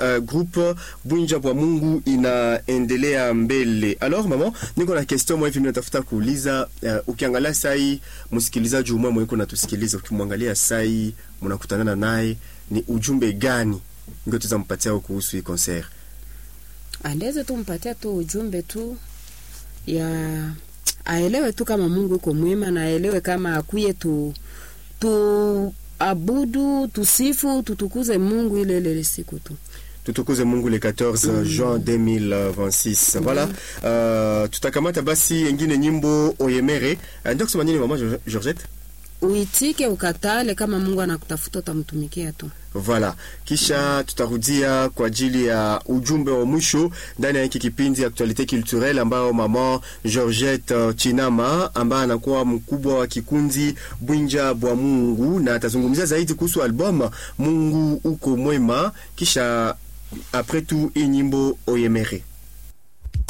uh, groupe Bwinja bwa Mungu inaendelea mbele. Alors mama, niko na question moja hivi mimi natafuta kuuliza uh, ukiangalia sai msikilizaji umwe mwenye natusikiliza ukimwangalia sai mnakutana naye ni ujumbe gani ndio tuzampatia kuhusu hii concert? Andeze tu mpatia tu ujumbe tu ya aelewe tu kama Mungu yuko mwema na aelewe kama akuye tu tu abudu tusifu tutukuze Mungu ile ile siku tu tutukuze Mungu le 14 mm. juin 2026 mm. Voilà, uh, tutakamata basi engine nyimbo oyemere uh, ndio kusema nini mama Georgette? Uitike ukatale, kama Mungu anakutafuta utamtumikia tu. Voilà, kisha tutarudia kwa ajili ya ujumbe wa mwisho ndani ya hiki kipindi Actualite Culturelle, ambao mama Georgette Chinama ambaye anakuwa mkubwa wa kikundi Bwinja bwa Mungu na atazungumzia zaidi kuhusu album Mungu uko mwema, kisha après tout hii nyimbo oyemere